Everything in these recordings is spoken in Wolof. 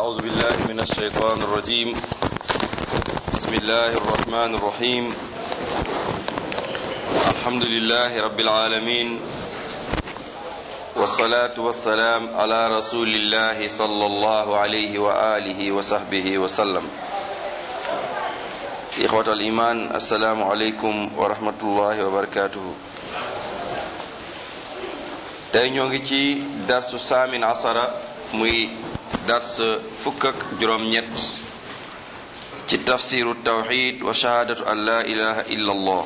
أعوذ بالله من الشيطان الرجيم بسم الله الرحمن الرحيم الحمد لله رب العالمين والصلاة والسلام على رسول الله صلى الله عليه وآله وصحبه وسلم إخوة الإيمان السلام عليكم ورحمة الله وبركاته tey ñoo ngi ci darsu saamin asara muy dars fukk ak juróom-ñett ci tafsiru tawxid wa shahaadatu an la ilaha illa allah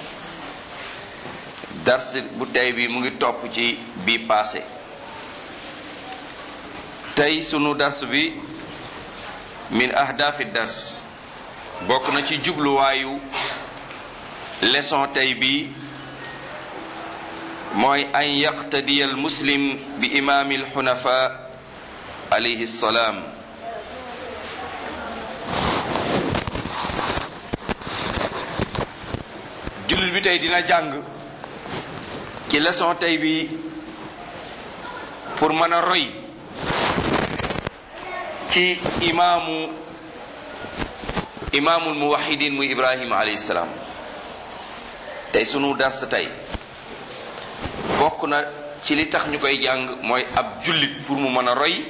dars bu tey bi mu ngi topp ci bi passé tey sunu dars bi min ahdaafi dars bokk na ci jubluwaayu leçon tey bi mooy an yaqtadiya al muslim bi imaami al xunafa alayhi salaam jullit bi tey dina jàng ci leçon tey bi pour mën a roy ci imaamu imaamul muwahidin muy ibrahima alayhi salaam tey sunu dars tey bokk na ci li tax ñu koy jàng mooy ab jullit pour mu mën a roy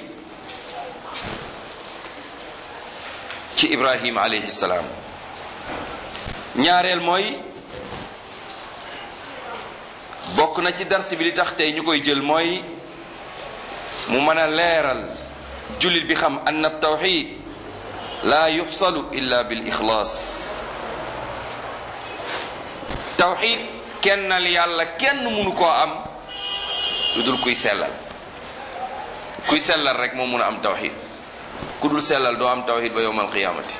ci ibrahim alayhi salaam ñaareel mooy bokk na ci dars bi li tax tey ñu koy jël mooy mu mën a leeral jullit bi xam anna tawxid laa yuxsalu illa bil ixlaas tawxid kennal yàlla kenn mënu koo am lu dul kuy sellal kuy sellal rek moo mun a am tawxid ku dul sellal doo am tawxid ba yowmal qiyaamati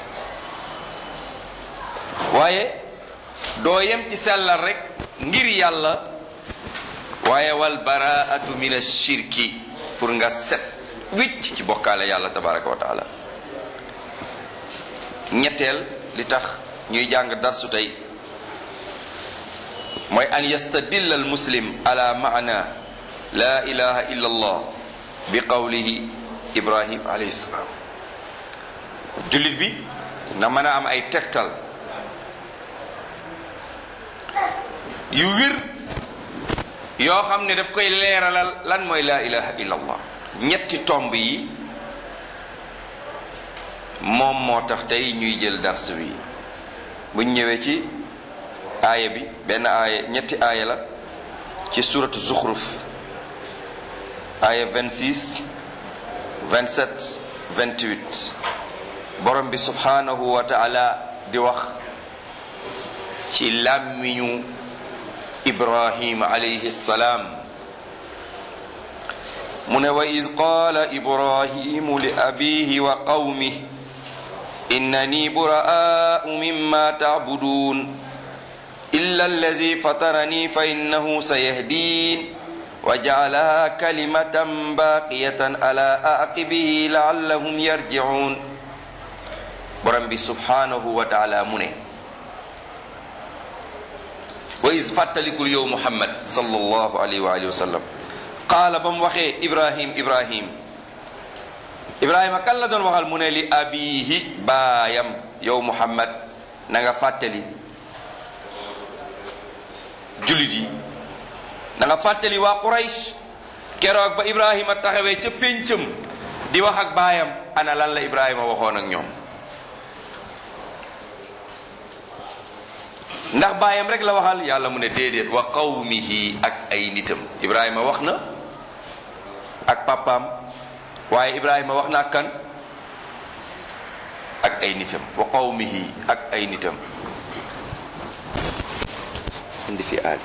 waaye doo yem ci sellal rek ngir yàlla waaye wal baraatu min ashirki pour nga set wicc ci bokkaale yàlla tabaraka wa taala ñetteel li tax ñuy jàng darsu tey mooy an yastadilla al muslim ala maana la ilaha illa allah bi qawlihi ibrahim alayhi salaam jullit bi na mën a am ay tegtal yu wir yoo xam ne daf koy leeralal lan mooy la ilaha illa allah ñetti tomb yi moom moo tax tey ñuy jël dars bi buñ ñëwee ci aaya bi benn aaya ñetti aaya la ci suratu zuxruf aaya 26 27 28 borom bi subhanahu wa taala di wax ci làmmiñu ibrahima alayhi salaam mu ne wa id qaala ibrahimu li abihi wa qawmih innani buraa'u mimma ta'budun إلا الذي فطرني فإنه سيهدين وجعلها كلمة باقية على عقبه لعلهم يرجعون borom bi subhanahu wa taala mu ne wa is fàttalikul yow muhammad sallallahu alayhi wa alihi wa sallam qaala ba mu waxee ibrahim ibrahim ibrahima kan la doon waxal mu ne li abihi baayam yow muhammad na nga fàttali jullit yi da nga fàttali waa Quraysh keroog ba Ibrahima taxawee ca péncam di wax ak baayam ana lan la Ibrahima waxoon ak ñoom ndax baayam rek la waxal yàlla mu ne déedéet wa qawmihi ak ay nitam Ibrahima wax na ak papaam waaye Ibrahima wax na ak kan ak ay nitam wa qawmihi ak ay nitam indi fi aali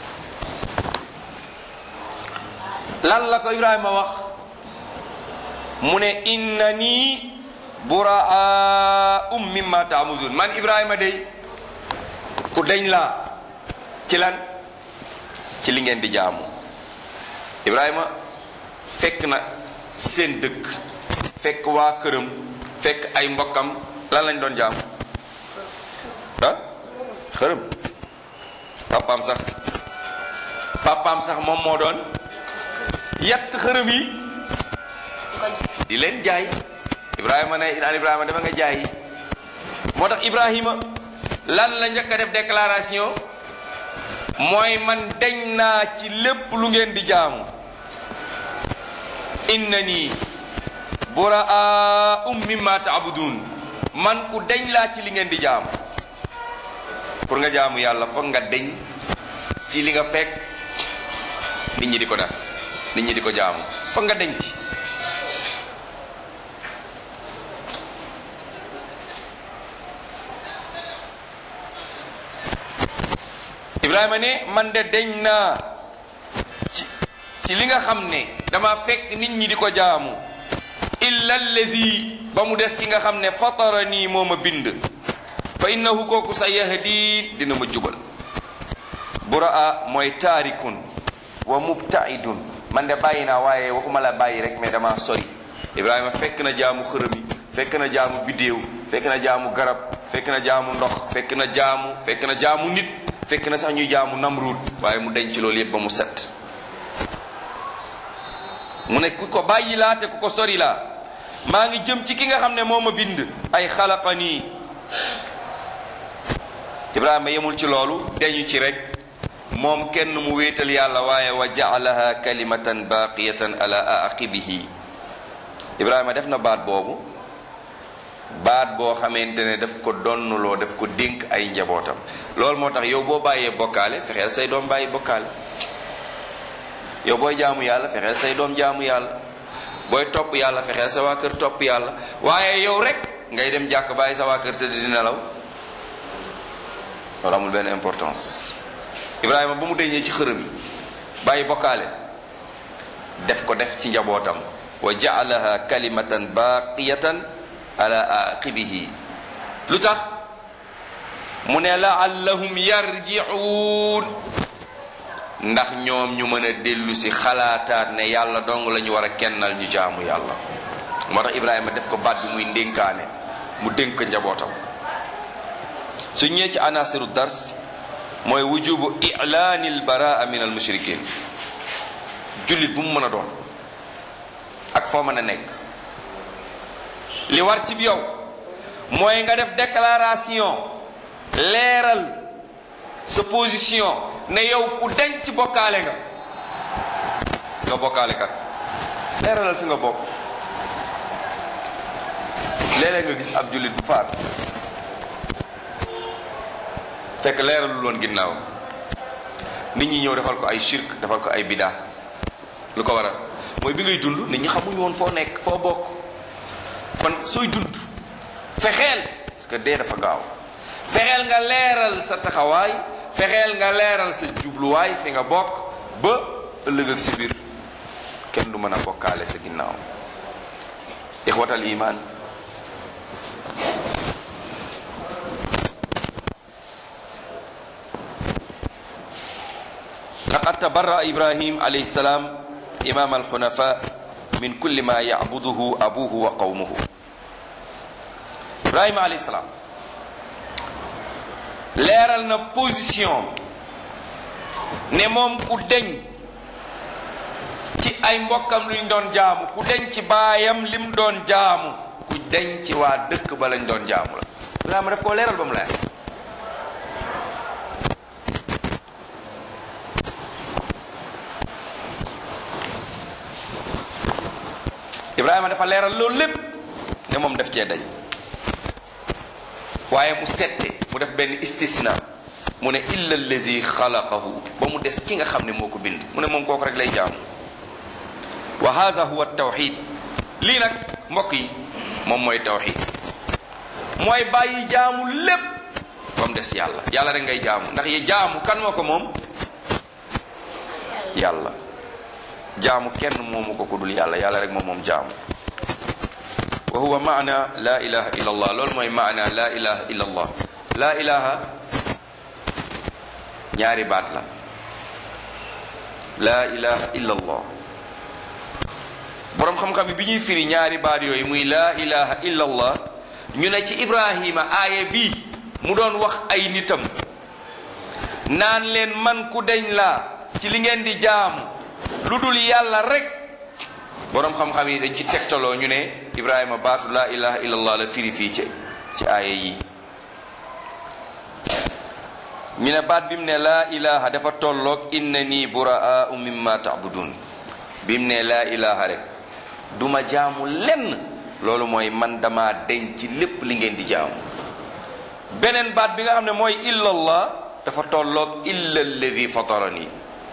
lan la ko ibrahima wax mu ne innani buraa'um mimma taamudun man ibrahima day ku dañ laa ci lan ci li ngeen di jaamu ibrahima fekk na seen dëkk fekk waa këram fekk ay mbokkam lan lañ doon jaamu ah xërëm papaam sax papaam sax moom moo doon yatt xërëm yi di leen jaay ibrahima ne naan ibrahima dama nga jaay moo tax ibrahima lan la njëkk a def déclaration mooy man deñ naa ci lépp lu ngeen di jaamu innani buraa um mimma taabudun man ku deñ laa ci li ngeen di jaamu pour nga jaamu yàlla foog nga deñ ci li nga fekk nit ñi di ko def nit ñi di ko jaamu foog nga deñ ci ibrahima ne man de deñ naa ci ci li nga xam ne dama fekk nit ñi di ko jaamu illa allazi ba mu des ki nga xam ne fatara nii moo ma bind fa innahu kooku sa yahdi dina ma jubal buraa mooy taarikun wa mubtaidun man de bàyyi naa waaye waxuma la bàyyi rek mais dama sori ibrahima fekk na jaamu xërëm yi fekk na jaamu biddéew fekk na jaamu garab fekk na jaamu ndox fekk na jaamu fekk na jaamu nit fekk na sax ñuy jaamu namruud waaye mu denc loolu yépp ba mu set mu ne ku ko bàyyi laa te ku ko sori laa maa ngi jëm ci ki nga xam ne moo ma bind ay xalaqanii ibrahima yemul ci loolu deñu ci rek moom kenn mu wéetal yàlla waaye wa jaalaha kalimatan baqiyatan ala aqibihi ibrahima def na baat boobu baat boo xamante ne daf ko donnuloo daf ko dénk ay njabootam loolu moo tax yow boo bàyyee bokkaale fexeel say doom bàyyi bokkaale yow booy jaamu yàlla fexeel say doom jaamu yàlla booy topp yàlla fexeel sa waa kër topp yàlla waaye yow rek ngay dem jàkk bàyyi sa waa kër tëdd di nelaw loolu amul benn importance Ibrahima ba mu deñee ci xërëm yi bàyyi bokkaale def ko def ci njabootam wa jaalaha kalimatan baqiyatan ala aqibihi lu tax mu ne laallahum yarji'uun ndax ñoom ñu mën a dellu si xalaataat ne yàlla dong la ñu war a kennal ñu jaamu yàlla moo tax Ibrahima def ko baat bi muy ndénkaane mu dénk njabootam su ñëwee ci anasiru dars mooy wujubu ilaani albaraa min al mushrikin jullit bu mu mën a doon ak foo mën a nekk li war ci yow mooy nga def déclaration leeral sa position ne yow ku denc bokkaale nga nga bokkaale kat leeralal fi nga bokk léeg-léeg nga gis ab jullit bu faat fekk leeralul woon ginnaaw nit ñi ñëw defal ko ay shirk defal ko ay bidaa lu ko waral mooy bi ngay dund nit ñi xamuñu woon foo nekk foo bokk kon sooy dund fexeel parce que dee dafa gaaw fexeel nga leeral sa taxawaay fexeel nga leeral sa jubluwaay fi nga bokk ba ëllëg ak si biir kenn du mën a bokkaale sa ginnaaw ixwatal iman laqad tabarra ibrahim alayhi salaam imam alxunafa min kulli ma yacbuduhu abuhu wa qawmuhu ibrahima alayhi salaam leeral na position ne moom ku deñ ci ay mbokkam luñ doon jaamu ku deñ ci baayam lim doon jaamu ku deñ ci waa dëkk ba lañ doon jaamu la ibrahima daf koo leeral ba mu leer ibrahima dafa leeral loolu lépp ne moom daf cee dañ waaye mu sette mu def benn istisna mu ne illa allazi xalaqahu ba mu des ki nga xam ne moo ko bind mu ne moom kooku rek lay jaamu wa hada huwa tawxid lii nag mbokk yi moom mooy tawxid mooy bàyyi jaamu lépp ba mu des yàlla yàlla rek ngay jaamu ndax yi jaamu kan moo ko moom yàlla jaamu kenn moomu ko ku dul yàlla yàlla rek moom moom jaamu wa huwa maana la ilaha illa allah loolu mooy maana la ilaha illa allah la ilaha ñaari baat la la ilaha illa allah boroom xam-xam bi ñuy firi ñaari baat yooyu muy la ilaha illa allah ñu ne ci ibrahima aaya bi mu doon wax ay nitam naan leen man ku deñ laa ci li ngeen di jaamu lu dul yàlla rek boroom xam-xam yi dañ ci tegtaloo ñu ne ibrahima baatu laa ilaha illallah la firi fii ci ci aaya yi ñu ne baat bi mu ne laa ilaha dafa tolloog inna nii buraau mimma taabudun bi mu ne laa ilaha rek duma jaamu lenn loolu mooy man dama denc ci lépp li ngeen di jaamu beneen baat bi nga xam ne mooy illallah dafa tolloog illa alladi fatarani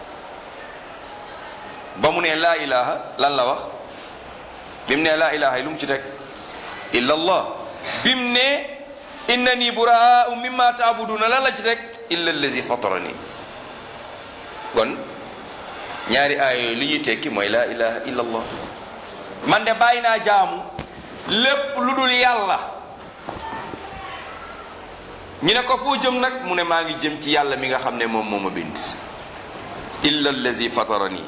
ba mu ne laa ilaha lan la wax bi mu ne laa ilaha yi lu mu ci teg illallah bi mu ne innani buraau mimma taabuduna lan la ci teg illa allazi fatarani kon ñaari aaya yooyu li ñuy tekki mooy laa ilaha illallah man de bàyyi naa jaamu lépp lu dul yàlla ñu ne ko foo jëm nag mu ne maa ngi jëm ci yàlla mi nga xam ne moom moo ma bind illa allazi fatarani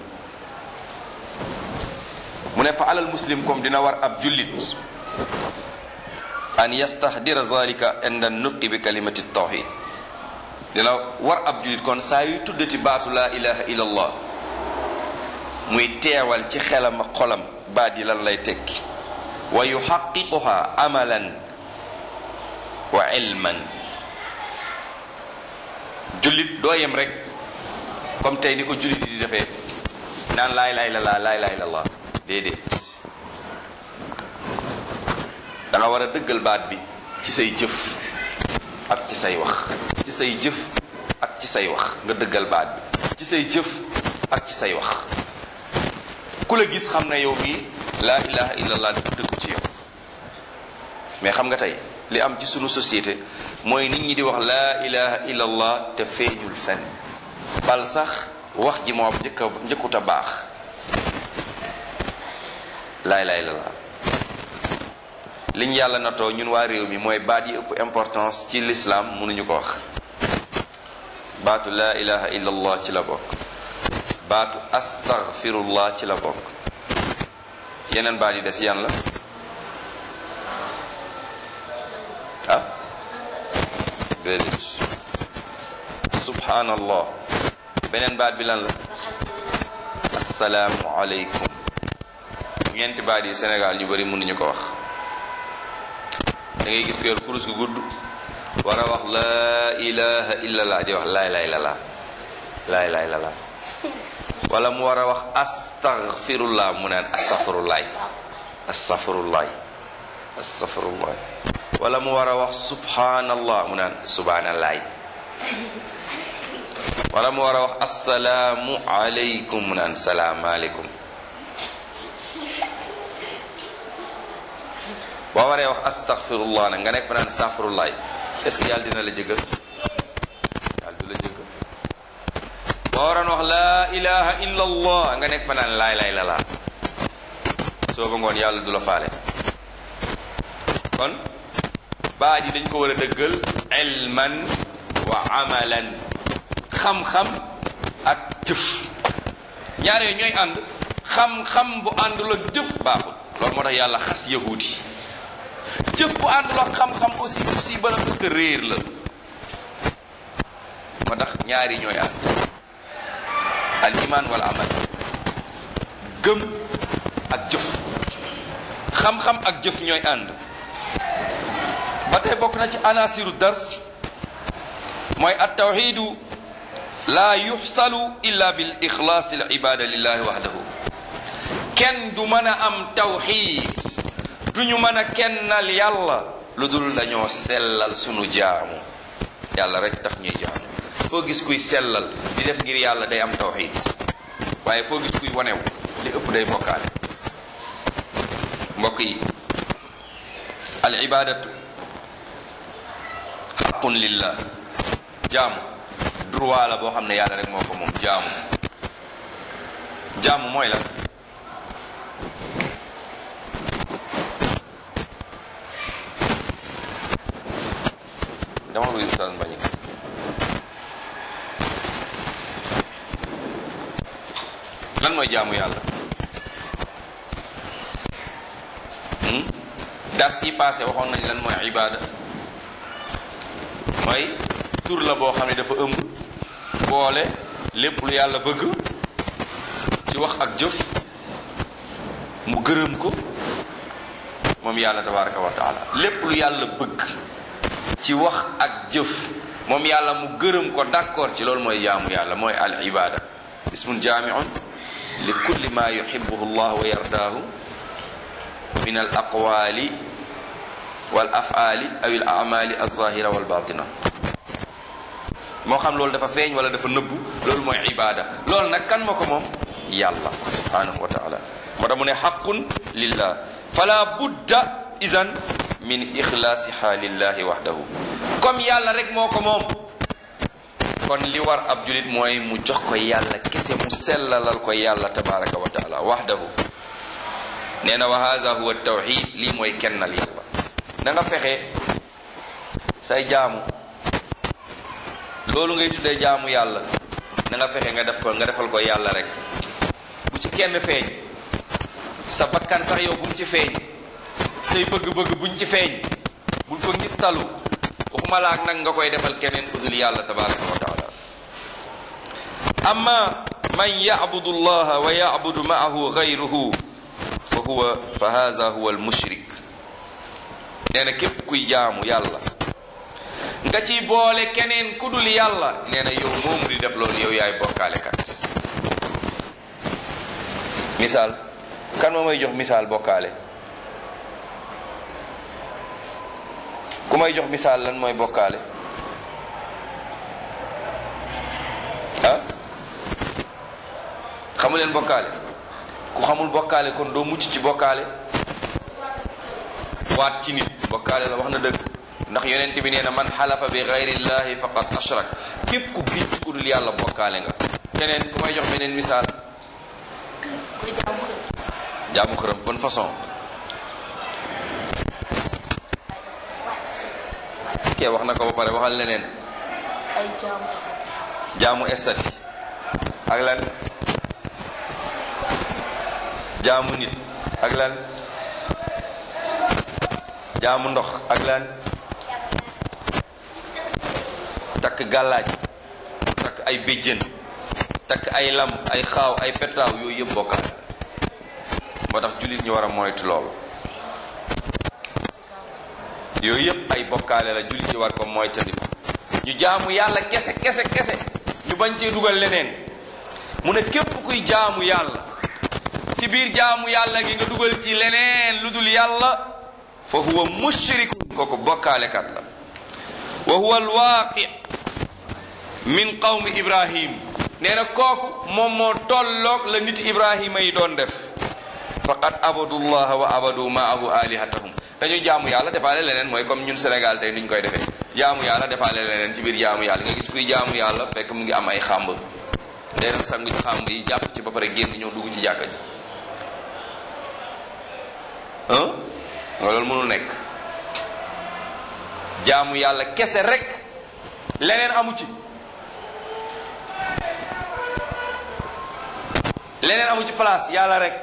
mu ne fa alal muslim comme dina war ab jullit an yastahdira zalika inda nutqi bi kalimati tawxid dina war ab jullit kon saa yu tuddati baatu laa ilaha illallah muy teewal ci xelam ak xolam baat yi lan lay tekki wa yuxaqiquha amalan wa ilman jullit doo yem rek comme tey ni ko jullit yi di defee naan laay laay la laa laay laay la laa déedéet da nga war a dëggal baat bi ci say jëf ak ci say wax ci say jëf ak ci say wax nga dëggal baat bi ci say jëf ak ci say wax ku la gis xam na yow mii laa ilaha illallah dafa dëggu ci yow mais xam nga tey li am ci sunu société mooy nit ñi di wax laa ilaha illallah te feeñul fen bal sax wax ji moo njëkk a njëkkut a baax laa ilaha illallah liñ yàlla natoo ñun waa réew mi mooy baat yi ëpp importance ci l'islam mënuñu ko wax baatu laa ilaha illallah ci la bokk baatu astaghfirullah ci la bokk yeneen baat yi des yan la ah déedéet subhanallah beneen baat bi lan la asalaamu aleykum ñeenti baat yi Sénégal ñu bari mënuñu ko wax da ngay gis ko yor kurus gu gudd war a wax laa ilaha illallah di wax laay laay lala laay laay lala wala mu war a wax astaghfirullah mu naan astaghfirullaay astaghfirullaay astaghfirullaay wala mu war a wax subhanallah mu naan subhanallaay wala mu war a wax assalaamu aleykum mu naan salaamaaleykum boo waree wax astaghfirullah nag nga nekk fa naan astaghfirullaay est-ce que yàlla dina la jëggal yàlla du la jëggal boo waroon wax laa ilaha illa allah nga nekk fa naan laay laay la laa soo ba ngoon yàlla du la faale kon baat yi dañ ko war a dëggal ilman wa amalan xam-xam ak jëf ñaar yooyu ñooy ànd xam-xam bu àndul ak jëf baaxul loolu moo tax yàlla xas yahuudi jëf bu àndul ak xam-xam aussi aussi bana parce que réer la moo tax ñaari ñooy ànd al iman wal amal gëm ak jëf xam-xam ak jëf ñooy ànd ba tey bokk na ci anasiru dars mooy at tawxidu laa yuxsalu illa bil ixlaas al ibada lillahi wahdahu kenn du mën a am tawxid duñu mën a kennal yàlla lu dul dañoo sellal sunu jaamu yàlla rek tax ñuy jaamu foo gis kuy sellal di def ngir yàlla day am tawxid waaye foo gis kuy wanew li ëpp day bokkaale mbokk yi al ibadatu xaqun lillah jaamu droit la boo xam ne yàlla rek moo ko moom jaamu jaamu mooy la dama wuyu ustaz Mbañik lan mooy jaamu yàlla dars yi passé waxoon nañ lan mooy ibada mooy tur la boo xam ne dafa ëmb boole lépp lu yàlla bëgg ci wax ak jëf mu gërëm ko moom yàlla tabaraka wa taala lépp lu yàlla bëgg ci wax ak jëf moom yàlla mu gërëm ko d'accord ci loolu mooy jaamu yàlla mooy al ibada ismun jaamiun li kulli ma yuhibbuhu llah wa yardaahu min al aqwali wal af'ali aw al a'mali al-zahira wal batina moo xam loolu dafa feeñ wala dafa nëbbu loolu mooy ibada loolu nag kan ma ko moom yàlla subhanahu wa taala moo tax mu ne xaqun lillah fala budda idan min ixlaasiha lillahi wahdahu comme yàlla rek moo ko moom kon li war ab julit mooy mu jox ko yàlla kese mu sellalal ko yàlla tabaraka wa taala wahdahu nee na wa hada huwa tawxid lii mooy kennal yàlla da nga fexe say jaamu loolu ngay tuddee jaamu yàlla da nga fexe nga def ko nga defal ko yàlla rek bu ci kenn feeñ sa bakkan sax yow bu mu ci feeñ say bëgg-bëgg buñ ci feeñ bul ko ngis talu waxuma la ak nag nga koy defal keneen ku dul yàlla tabaraka wa taala amma man yacbudu allaha wa yacbudu maahu gayruhu fa huwa fa hada huwa almushrik nee na képp kuy jaamu yàlla nga ciy boole keneen ku dul yàlla nee na yow moomu di def loolu yow yaay bokkaalekat misaal kan moo may jox misaal bokkaale ku may jox misaal lan mooy bokkaale ah xamu leen bokkaale ku xamul bokkaale kon doo mucc ci bokkaale waat ci nit bokkaale la wax na dëgg ndax yonent bi nee na man xalafa bi gayrillahi faqad ashrak képp ku giñ ku dul yàlla bokkaale nga keneen ku may jox beneen misaal jaamu xërëm bonne façon kee wax na ko ba pare waxal leneen ay jaamu jaamu estati ak lan jaamu nit ak lan jaamu ndox ak lan takk gàllaaj takk ay béjjën takk ay lam ay xaaw ay petaaw yooyu yëpp bokkaale moo tax jullit ñu war a moytu loolu yooyu yëpp ay bokkaale la jullit ñi war ko moytandiku ñu jaamu yàlla kese kese kese ñu bañ cee dugal leneen mu ne képp kuy jaamu yàlla ci biir jaamu yàlla gi nga dugal ci leneen lu dul yàlla fa huwa mushrikun kooku bokkaalekat la wa huwa alwaaqi min qawmi ibrahim nee na kooku moom moo tolloog la nit ibrahima yi doon def faqad abadu llaha wa abadu maahu alihatahum dañuy jaamu yàlla defaale leneen mooy comme ñun Sénégal tey niñ koy defee jaamu yàlla defaale leneen ci biir jaamu yàlla nga gis kuy jaamu yàlla fekk mu ngi am ay xàmb day dem sangu ci xàmb yi jàpp ci ba pare génn ñëw dugg ci jàkka ji ah nga loolu mënul nekk jaamu yàlla kese rek leneen amu ci leneen amu ci place yàlla rek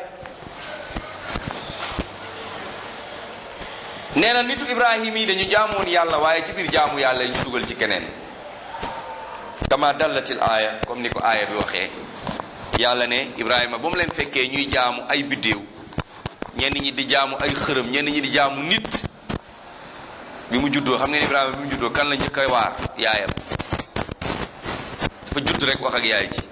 nee na nitu ibrahim yi dañu jaamoon yàlla waaye ci biir jaamu yàlla ñu dugal ci keneen kama dallatil aaya comme ni ko aaya bi waxee yàlla ne ibrahima ba mu leen fekkee ñuy jaamu ay biddéew ñenn ñi di jaamu ay xërëm ñenn ñi di jaamu nit bi mu juddoo xam ngeen ibrahima bi mu juddoo kan la njëkk a waar yaayam dafa judd rek wax ak yaay ji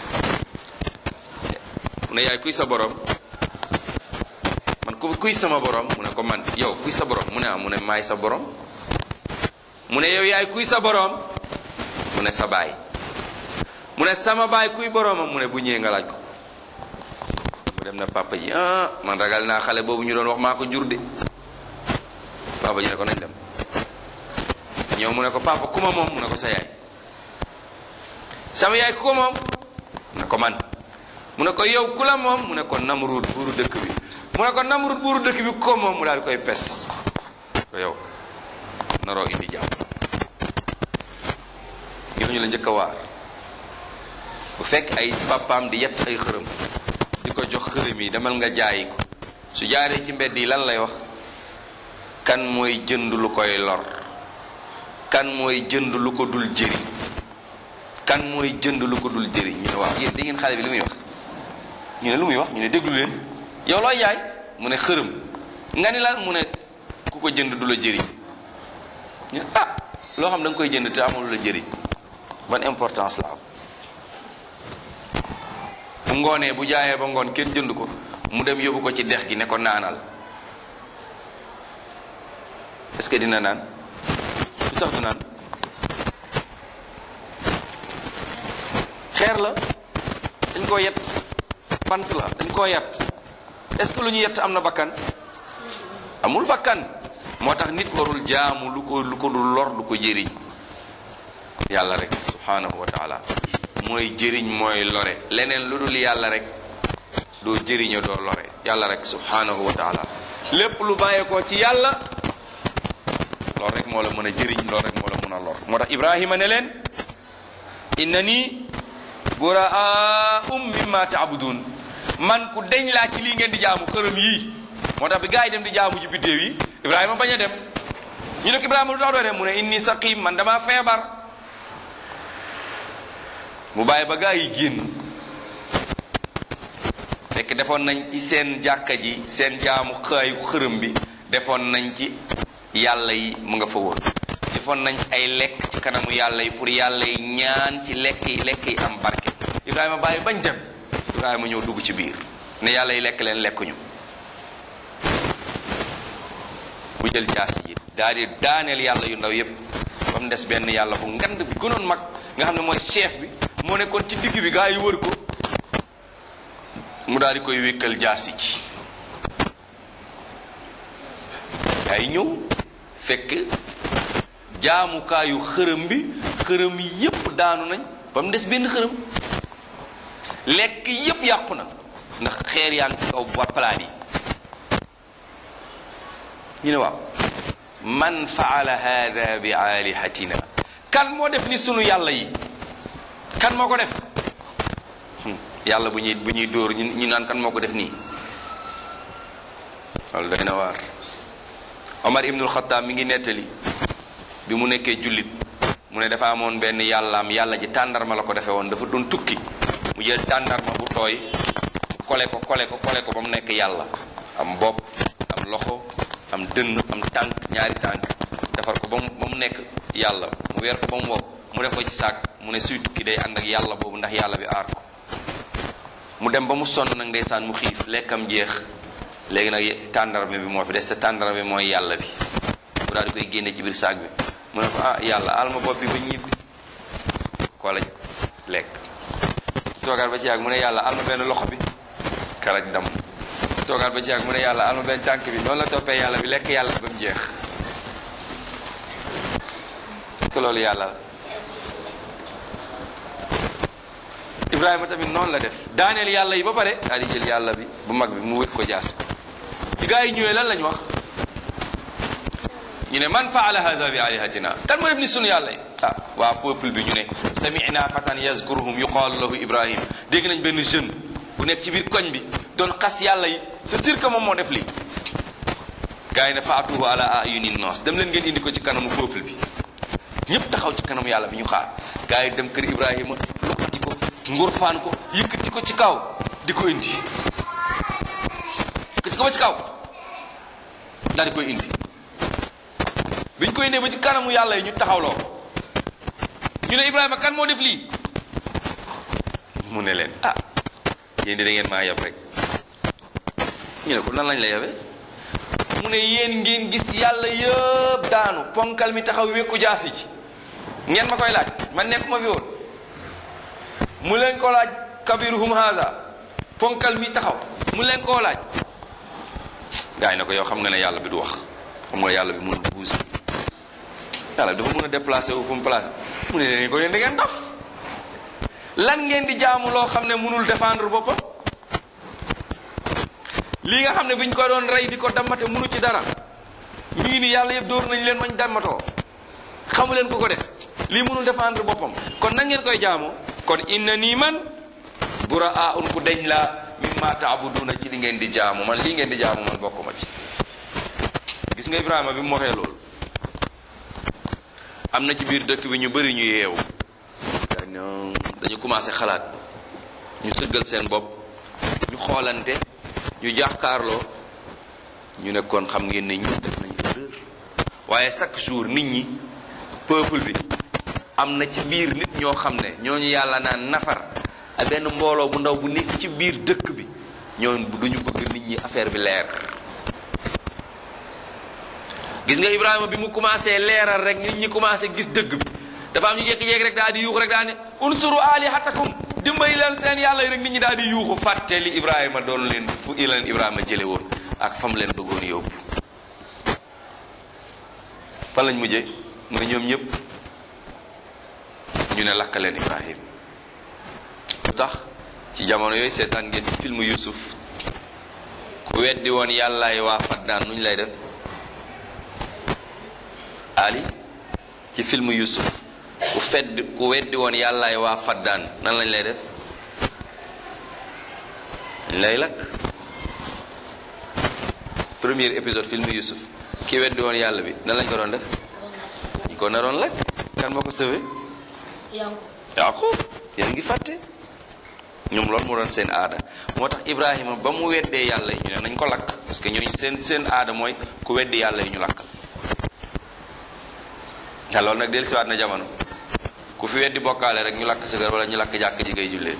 mu ne yaay kuy sa borom man ku kuy sama borom mu ne ko man yow kuy sa borom mu ne ah mu ne maay sa borom mu ne yow yaay kuy sa borom mu ne sa baay mu ne sama baay kuy boromam mu ne bu ñëwee nga laaj ko mu dem na papa ji ah man ragal naa xale boobu ñu doon wax maa ko jur de papa ji ne ko nañ dem ñëw mu ne ko papa ku ma moom mu ne ko sa yaay sama yaay ku ko moom mu ne ko man mu ne ko yow ku la moom mu ne ko namruud buuru dëkk bi mu ne ko namruud buuru dëkk bi ku ko moom mu daal di koy pes ko yow naroo indi jàmm ñooñu la njëkk a waar bu fekk ay papaam di yett ay xërëm di ko jox xërëm yi demal nga jaayi ko su jaaree ci mbedd yi lan lay wax kan mooy jënd lu koy lor kan mooy jënd lu ko dul jëriñ kan mooy jënd lu ko dul jëriñ ñu ne waaw yéen da ngeen xale bi li muy wax ñu ne lu muy wax ñu ne déglu leen yow looy jaay mu ne xërëm nga ni lan mu ne ku ko jënd du la jëriñ ñu ne ah loo xam da nga koy jënd te amul la jëriñ ban importance la am bu ngoonee bu jaayee ba ngoon kenn jënd ko mu dem yóbbu ko ci dex gi ne ko naanal est-ce que dina naan lu tax du naan xeer la dañ koo yett bant la dañ koo yett est-ce que lu ñu yett am na bakkan amul bakkan moo tax nit warul jaamu lu ko lu ko du lor du ko jëriñ yàlla rek subhanahu wa taala mooy jëriñ mooy lore leneen lu dul yàlla rek doo jëriño doo lore yàlla rek subhanahu wa taala lépp lu bàyyeekoo ci yàlla loolu rek moo la mën a jëriñ loolu rek moo la mën a lor moo tax ibrahima ne leen innani buraa'um mimma taabudun man ku deñ laa ci lii ngeen di jaamu xërëm yii moo tax bi gaa yi dem di jaamu ji biddéew yi ibrahima bañ a dem ñu ne ko ibrahima lu tax doo dem mu ne inni saqim man dama feebar mu bàyyi ba gaa yi génn fekk defoon nañ ci seen jàkka ji seen jaamu xaayu xërëm bi defoon nañ ci yàlla yi mu nga fa woon defoon nañ ay lekk ci kanamu yàlla yi pour yàlla yi ñaan ci lekk yi lekk yi am barke ibrahima bàyyi bañ dem ibrahima ñëw dugg ci biir ne yàlla yi lekk leen lekkuñu bu jël jaasi ji daal di daaneel yàlla yu ndaw yépp ba mu des benn yàlla bu ngand bi gënoon mag nga xam ne mooy chef bi moo nekkoon ci digg bi gaa yi wër ko mu daal di koy wékkal jaasi ji gaa yi ñëw fekk jaamukaayu xërëm bi xërëm yépp daanu nañ ba mu des benn xërëm lekk yépp yàqu na ndax xeer yaa ngi ci kaw ba palaat yi ñu ne waaw man faala hada bi alihatina kan moo def ni sunu yàlla yi kan moo ko def yàlla bu ñuy bu ñuy dóor ñu naan kan moo ko def nii loolu doy na waar Omar ibnul Xattaab mi ngi nettali bi mu nekkee jullit mu ne dafa amoon benn yàllaam yàlla ji tàndarma la ko defee woon dafa doon tukki mu jël tàndarma bu tooy kole ko kole ko kole ko ba mu nekk yàlla am bopp am loxo am dënn am tànk ñaari tànk defar ko ba mu ba mu nekk yàlla mu weer ko ba mu wow mu def ko ci saak mu ne suy tukki day ànd ak yàlla boobu ndax yàlla bi aar ko mu dem ba mu sonn nag ndeysaan mu xiif lekkam jeex léegi nag tàndarma bi moo fi des te tàndarma bi mooy yàlla bi mu daal di koy génne ci biir saak bi mu ne ko ah yàlla aal ma bopp bi ba ñibbi kolaj lekk toogaat ba ci yàgg mu ne yàlla aal ma benn loxo bi karaj dam toogaat ba ci yàgg mu ne yàlla aal ma benn tànk bi noonu la toppee yàlla bi lekk yàlla ba mu jeex te loolu yàlla la Ibrahima tamit noonu la def daaneel yàlla yi ba pare daal di jël yàlla bi bu mag bi mu wét ko jaas bi gaa yi ñëwee lan lañ wax ñu ne man faala hada bi alihatina kan moo def ni sunu yàlla yi ah waa peuple bi ñu ne samina fatan yazkuruhum yuqaalu lahu ibrahim dégg nañ benn jeune bu nekk ci biir koñ bi doon xas yàlla yi c'est sûr que moom moo def lii gaa yi ne faatuhu ala ayuni noos dem leen ngeen indi ko ci kanamu peuple bi ñëpp taxaw ci kanamu yàlla bi ñu xaar gaa yi dem kër ibrahima luqati ko ngurfaan ko yëkkati ko ci kaw di ko indi yëkkati ko ba ci kaw daal di koy indi biñ koy indee ba ci kanamu yàlla yi ñu taxawloo ñu ne Ibrahima kan moo def lii mu ne leen ah yéen di da ngeen maa yab rek ñu ne ko nan lañ la yabe mu ne yéen ngeen gis yàlla yëpp daanu ponkal mi taxaw wékku jaasi ji ngeen ma koy laaj man nekk ma fi woon mu leen ko laaj kabiruhum haza ponkal mi taxaw mu leen koo laaj gaa yi na ko yow xam nga ne yàlla bi du wax xam nga yàlla bi mënul bouger yàlla dafa mën a déplacer wu fu mu placé mu ne leen ko yéen da ngeen dof lan ngeen di jaamu loo xam ne mënul défendre boppam lii nga xam ne biñ ko doon rey di ko dammate mënu ci dara mi ngi nii yàlla yëpp dóor nañ leen mañ dammatoo xamu leen ko ko def lii mënul défendre boppam kon nan ngeen koy jaamoo kon inna nii man buraa un ku deñ la mimma taabuduna ci li ngeen di jaamu man lii ngeen di jaamu man bokkuma ci gis nga Ibrahima bi mu waxee loolu am na ci biir dëkk bi ñu bëri ñu yeewu dañu commencé xalaat ñu sëggal seen bopp ñu xoolante ñu jàkkaarloo ñu ne kon xam ngeen ne ñu def nañ erreur waaye chaque jour nit ñi peuple bi am na ci biir nit ñoo xam ne ñooñu yàlla naan nafar ak benn mbooloo bu ndaw bu nekk ci biir dëkk bi ñooñu duñu bëgg nit ñi affaire bi leer gis nga Ibrahima bi mu commencé leeral rek nit ñi commencé gis dëgg bi dafa am ñu jékki-jékki rek daal di yuuxu rek daal ne unsuru alihatakum dimbali leen seen yàlla yi rek nit ñi daal di yuuxu fàtte li Ibrahima doon leen fu i leen Ibrahima jële woon ak fam leen bëggoon yóbbu fan lañ mujjee mooy ñoom ñëpp ñu ne lakk leen Ibrahim lu tax ci jamono yooyu seetaan ngeen ci film Yusuf ku weddi woon yàllaay waa Faddaan nu ñu lay def Ali ci film Yusuf ku fedd ku weddi woon yàllaay waa Faddaan nan lañ lay def dañ lay lakk premier épisode film Yusuf ki weddi woon yàlla bi nan lañ ko doon def ñu ko naroon lakk kan moo ko sauvé Yanku Yaqub yéen ngi fàtte ñoom loolu moo doon seen aada moo tax Ibrahima ba mu weddee yàlla yi ñu ne nañ ko lakk parce que ñooñu seen seen aada mooy ku weddi yàlla yi ñu lakk te loolu nag dellusiwaat na jamono ku fi weddi bokkaale rek ñu lakk sa kër wala ñu lakk jàkk ji ngay jullee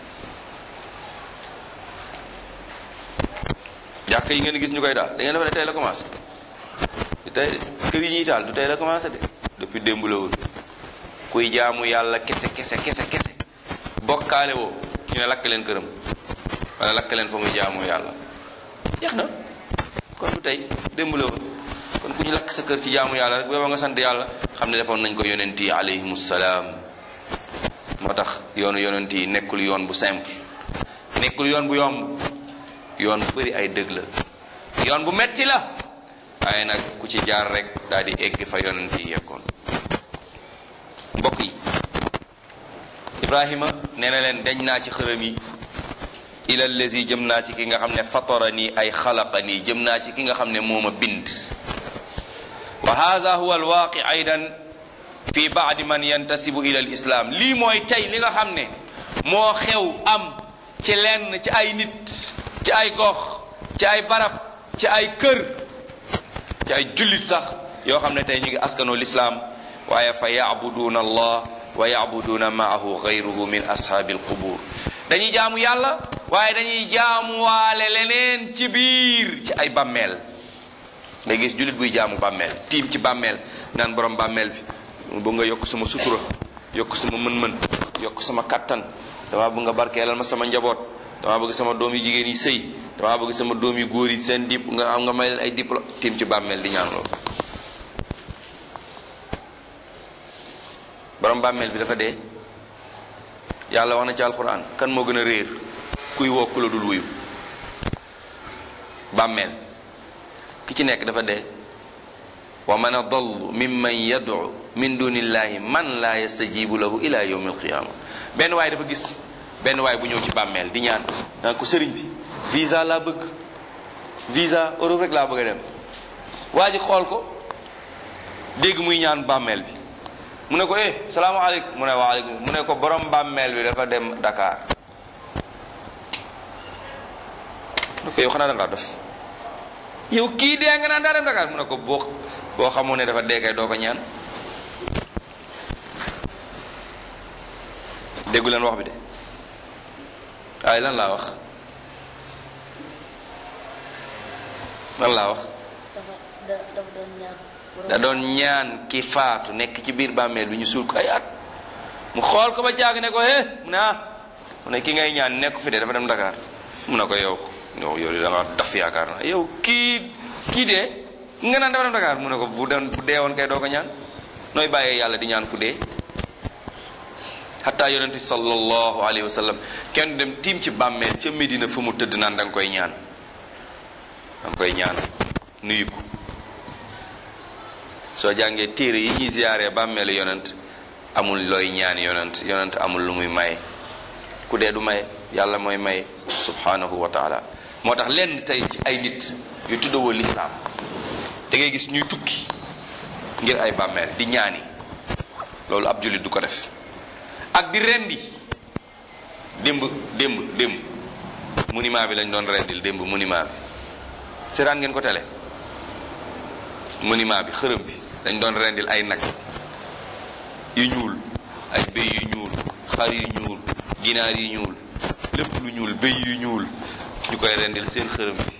jàkk yi ngeen gis ñu koy daal da ngeen defe ne tey la commencé du tey de kër yi ñuy taal du tey la commencé de depuis démb la woon kuy jaamu yàlla kese kese kese kese bokkaale woo ñu ne lakk leen këram wala lakk leen fa muy jaamu yàlla jeex na kon du tey démb la woon kon ku ñu lakk sa kër ci jaamu yàlla rek booba nga sant yàlla xam ne defoon nañ ko yonent yi alayhimu salaam moo tax yoonu yonent yi nekkul yoon bu simple nekkul yoon bu yomb yoon bu bëri ay dëgg la yoon bu metti la waaye nag ku ci jaar rek daal di egg fa yonent yi yeggoon mbokk yi ibrahima nee na leen dañ naa ci xërëm yi ila allazi jëm naa ci ki nga xam ne fatara nii ay xalaqa nii jëm naa ci ki nga xam ne moo ma bind wa hada huwa alwaaqi aydan fi baadi man yantasibu ila alislam lii mooy tey li nga xam ne moo xew am ci lenn ci ay nit ci ay gox ci ay barab ci ay kër ci ay jullit sax yoo xam ne tey ñu ngi askanoo lislaam waaye fa yacbuduuna allah wa yacbuduuna maahu gayruhu min ashaabi alqubur dañuy jaamu yàlla waaye dañuy jaamuwaale leneen ci biir ci ay bàmmeel nga gis jullit buy jaamu bàmmeel tiim ci bàmmeel naan borom bàmmeel bi bu nga yokk sama sutura yokk sama mën-mën yokk sama kattan dama bëgg nga barkeelal ma sama njaboot dama bëgg sama doom yu jigéen yi sëy dama bëgg sama doom yu góor yi seen dip nga am nga may leen ay diplôme tiim ci bàmmeel di ñaan loolu borom bàmmeel bi dafa dee yàlla wax na ci alquran kan moo gën a réer kuy woo ku la dul wuyu bàmmeel ki ci nekk dafa dee wa man adallu mimman yad'u min dunillahi man la yastajibu lahu ila yawmi alqiyama benn waay dafa gis benn waay bu ñëw ci bàmmeel di ñaan naan ko sëriñ bi visa laa bëgg visa Europe rek laa bëgg a dem waa ji xool ko dégg muy ñaan bàmmeel bi mu ne ko eh salaamaaleykum mu ne waaleykum mu ne ko borom bàmmeel bi dafa dem Dakar mu ne ko yow xanaa da ngaa def yow kii dee nga naan daa dem Dakar mu ne ko boo boo xamoo ne dafa dee kay doo ko ñaan déggu leen wax bi de waaye lan laa wax lan laa wax dafa da dafa doon ñaan. da doon ñaan ki faatu nekk ci biir bàmmeel bi ñu suul ko ay at mu xool ko ba jaag ne ko eh mu ne ah mu ne ki ngay ñaan nekk fi de dafa dem Dakar mu ne ko yow yow yow da nga daf yaakaar na yow kii kii dee nga naan dafa dem Dakar mu ne ko bu doon bu dee woon kay doo ko ñaan nooy bàyyee yàlla di ñaan ku dee xataa yonent bi sallallahu alayhi wa sallam kenn dem tiim ci bàmmeel ca Medina fa mu tëdd naan da nga koy ñaan da nga koy ñaan nuyu ko soo jàngee téere yi ñuy ziyaaree bàmmeelu yonent amul looy ñaan yonent yonent amul lu muy maye ku dee du maye yàlla mooy maye subhanahu wa taala moo tax lenn tey ci ay nit yu tuddawoo lislaam da ngay gis ñuy tukki ngir ay bàmmeel di ñaani loolu ab jullit du ko def ak di rendi démb démb démb monument bi lañ doon rendil démb monument bi seetaan ngeen ko tele monument bi xërëm bi dañ doon rendil ay nag yu ñuul ay béy yu ñuul xar yu ñuul ginaar yu ñuul lépp lu ñuul béy yu ñuul ñu koy rendil seen xërëm bi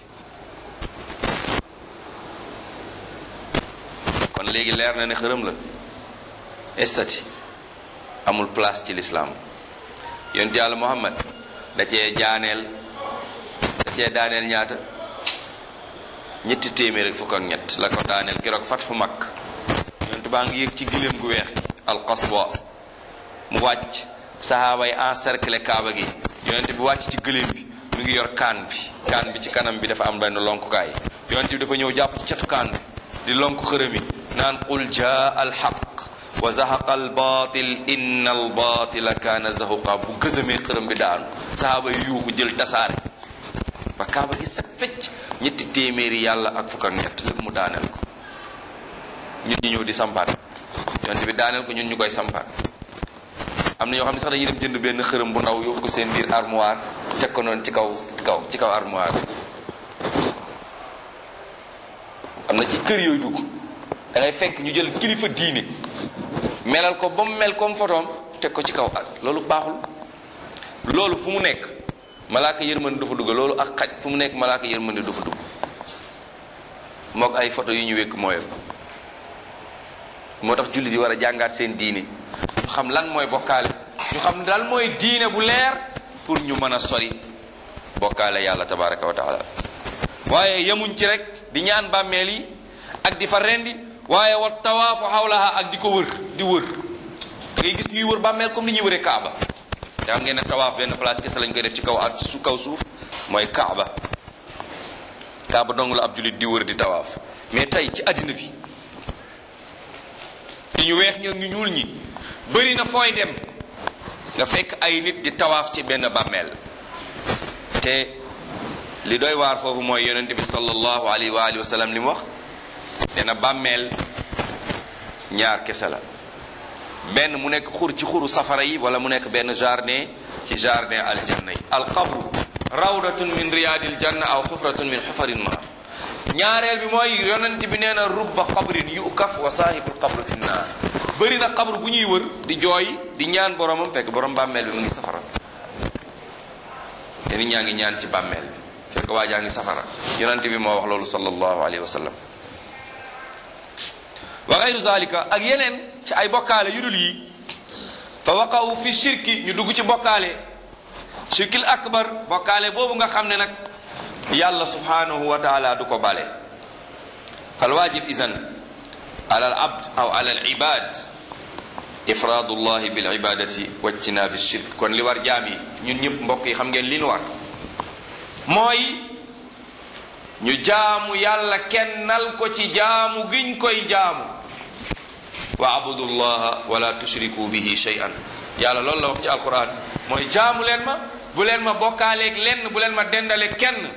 kon léegi leer na ne xërëm la estati amul place ci lislaam yonent yàlla muhammad da cee jaaneel da cee daaneel ñaata ñetti téeméer ak fukk ak ñett la ko daaneel keroog fat fu mag yonent baa ngi yëg ci giléem gu weex alqaswa mu wàcc sahaaba yi encercler kaaba gi yonent bi wàcc ci gëléem bi mu ngi yor kaan bi kaan bi ci kanam bi dafa am benn lonkukaay yonent bi dafa ñëw jàpp ci catu kaan bi di lonk xërëm yi naan qul jaa alxaq wa zahaqa albatil inna albatila kaana zahuqa bu gësamee xërëm bi daanu sahaaba yi yuuxu jël tasaare ba kaaba gi set pecc ñetti téeméeri yàlla ak fukk ak ñett lépp mu daaneel ko ñun ñu ñëw di sampaat yonent bi daaneel ko ñun ñu koy sampaat am na ñoo xam ne sax dañuy dem jënd benn xërëm bu ndaw yóbbu ko seen biir armoire teg ko noonu ci kaw ci kaw ci kaw armoire am na ci kër yooyu dugg da ngay fekk ñu jël kilifa diine melal ko ba mu mel comme photoom teg ko ci kaw at loolu baaxul loolu fu mu nekk malaaka yërmande du fa dugg loolu ak xaj fu mu nekk malaaka yërmande du fa dugg mook ay photo yu ñu wékk mooyal moo tax jullit yi war a jàngaat seen diine ñu xam lan mooy bokkaale ñu xam lan mooy diine bu leer pour ñu mën a sori bokkaale yàlla tabaraka wa taala waaye yemuñ ci rek di ñaan bàmmeel yi ak di fa rendi waaye wa tawaafu xawlaha ak di ko wër di wër da ngay gis ñuy wër bàmmeel comme ni ñuy wëree kaaba te xam ngeen ne tawaaf benn place kese lañ koy def ci kaw ak su kaw suuf mooy kaaba kaaba dong la ab jullit di wër di tawaaf mais tey ci àddina bi ci ñu weex ñoo ñu ñuul ñi bëri na fooy dem nga fekk ay nit di tawaaf ci benn bàmmeel te li doy waar foofu mooy yonente bi sallallahu alayhi wa alihi wa sallam li mu wax nee na bàmmeel ñaar kese la benn mu nekk xur ci xuru safara yi wala mu nekk benn jardin ci jardin aljanna yi alqabru rawdatun min riyadil janna aw xufratun min xufarin naar ñaareel bi mooy yonent bi nee na rubba qabrin yukaf wa saahibul qabru fi naar bëri na qabru bu ñuy wër di jooy di ñaan boromam fekk borom bàmmeel bi mu ngi safara te nit ñaa ngi ñaan ci bàmmeel bi fekk waa jaa ngi safara yonent bi moo wax loolu sallallahu alayhi wa sallam wa gayru zalika ak yeneen ci ay bokkaale yu dul yi fa waqaw fi shirki ñu dugg ci bokkaale shirkil akbar bokkaale boobu nga xam ne nag yàlla subhanahu wa taala du ko bale fal wajib isan ala al abd aw ala al ibad ifraadu llahi bil ibadati wajtinaabi shirk kon li war jaam yi ñun ñëpp mbokk yi xam ngeen li nu war mooy ñu jaamu yàlla kennal ko ci jaamu giñ koy jaamu wa abudu llaha wala tushriku bihi shay'an yàlla loolu la wax ci alquran mooy jaamu leen ma bu leen ma bokkaaleeg lenn bu leen ma dendaleeg kenn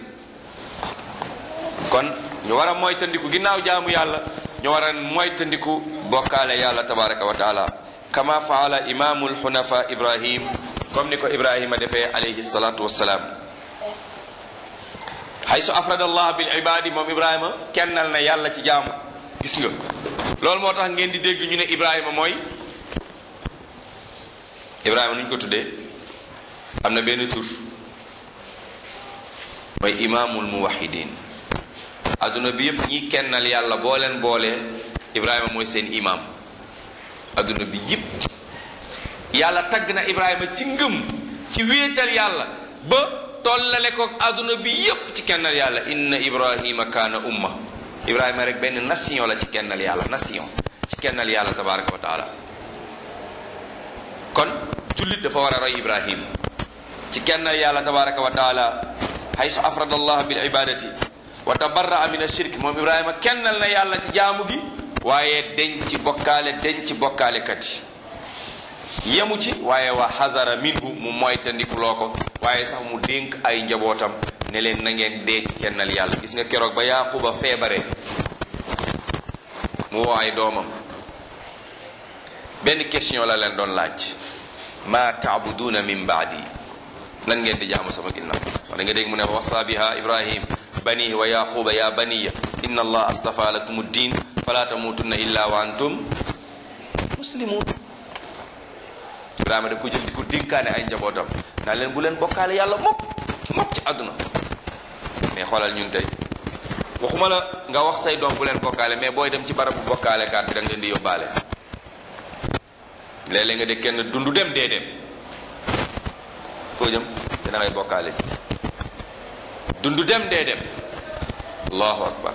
kon ñu war a moytandiku ginnaaw jaamu yàlla ñu war a moytandiku bokkaale yàlla tabaraka wa taala kama faala imamu lxunafa ibrahim comme ni ko ibrahima defee alayhi salatu wassalaam haysu afrada allah bil ibadi moom ibrahima kennal na yàlla ci jaamu gis nga loolu moo tax ngeen di dégg ñu ne ibrahima mooy ibrahima nu ñu ko tuddee am na benn tur mooy imaamul muwahidin adduna bi yëpp ñi kennal yàlla boo leen boolee ibrahima mooy seen imam adduna bi yëpp yàlla tagg na ibrahima ci ngëm ci wéetal yàlla ba tollale ko adduna bi yëpp ci kennal yàlla inna ibrahima kaana umma ibrahima rek benn nation la ci kennal yàlla nation ci kennal yàlla tabaraka wa taala kon jullit dafa war a roy ibrahim ci kennal yàlla tabaraka wa taala haysu afrada allah bil ibadati wa tabarraa min ashirk moom ibrahima kennal na yàlla ci jaamu gi waaye deñ ci bokkaale deñ ci bokkaale kat yi yemu ci waaye wa xazara minhu mu moytandiku loo ko waaye sax mu dénk ay njabootam ne leen na ngeen dee ci kennal yàlla gis nga keroog ba yaquba feebare mu woo ay doomam benn question la leen doon laaj ma taabuduuna min baadi lan ngeen di jaamu sama ginnaaw wax da nga dégg mu ne wasa biha ibrahim banihi wa yaquba ya baniya inna allah astafa lakum ddin fala tamutunna illa wa antum muslimun ibrahima daf ko jël di ko dénkaane ay njabootam naa leen bu leen bokkaale yàlla mokk mokk ci àdduna mais xoolal ñun tey waxuma la nga wax say doom bu leen bokkaale mais booy dem ci barabu bokkaale kaat bi da nga leen di yóbbaale léeg-léeg nga de kenn dundu dem dee dem foo jëm te da ngay bokkaale ci dundu dem dee dem allahu akbar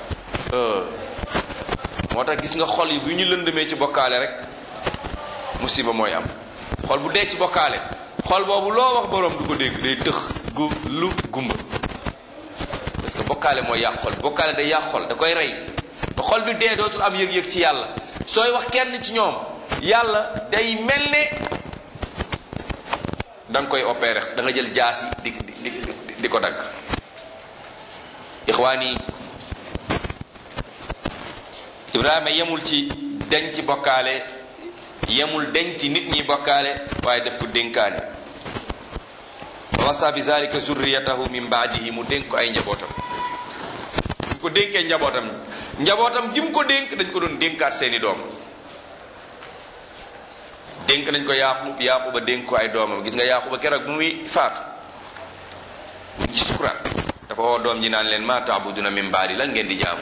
moo tax gis nga xol yi bu ñu lëndëmee ci bokkaale rek musiba mooy am xol bu dee ci bokkaale xol boobu loo wax borom du ko dégg day tëx gu lu gumba parce que bokkaale mooy yàq xol bokkaale day yàq xol da koy rey ba xol bi dee dootul am yëg-yëg ci yàlla sooy wax kenn ci ñoom yàlla day mel ne da nga koy opéré da nga jël jaas yi di di di di ko dagg ixwaan yi ibrahima yemul ci deñ ci bokkaale yemul deñ ci nit ñi bokkaale waaye def ko dénkaane wasa bi zalika zurriyatahu min baadihi mu dénk ko ay njabootam bu ko dénkee njabootam njabootam gi mu ko dénk dañ ko doon dénkaat seeni doom dénk nañ ko yaaqub yaaquba dénk ko ay doomam gis nga yaaquba keroog bu muy faatu mu ci sukuraat dafa woo doom ji naan leen ma taabuduna min baadi lan ngeen di jaamu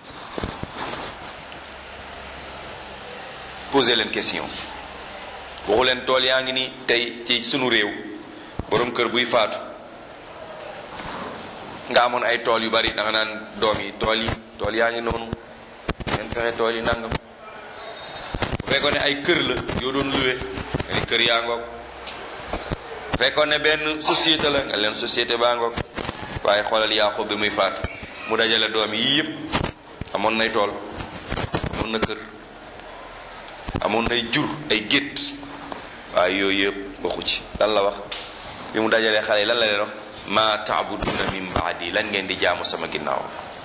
posé leen question waxu leen tool yaa ngi ni tey ci sunu réew borom kër buy faatu nga amoon ay tool yu bari da nga naan doom yi tool yi tool yaa ngi noonu ngeen fexe tool yi nangam bu fekkoon ne ay kër la yoo doon luwe nga ni kër yaa ngoog bu fekkoon ne benn société la nga leen société baa ngoog waaye xoolal Yaaqub bi muy faatu mu dajale doom yi yëpp amoon nay tool amoon na kër amoon nay jur ay gétt waaye yooyu yëpp waxu ci lan la wax bi mu dajalee xale yi lan la leen wax ma taabuduna min baadi lan ngeen di jaamu sama ginnaaw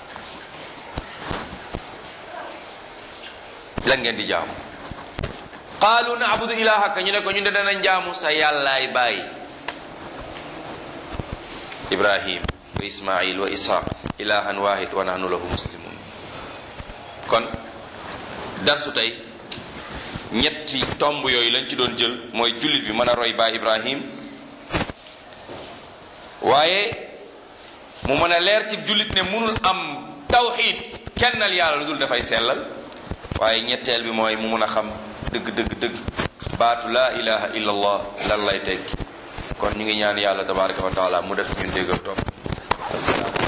lan ngeen di jaamu qaalu naabudu ilahaka ñu ne ko ñu de danañ jaamu sa yàllaay bàyyi ibrahim wa ismail wa ishaq ilahan wahid wa nahnu lahu muslimun kon darsu tey ñetti tomb yooyu lañ ci doon jël mooy jullit bi mën a roy baay ibrahim waaye mu mën a leer ci jullit ne munul am tawxid kennal yàlla lu dul dafay sellal waaye ñetteel bi mooy mu mun a xam dëgg dëgg dëgg baatu laa ilaha illa allah lan lay tekki kon ñu ngi ñaan yàlla tabaraka wa taala mu def ñun déggal topp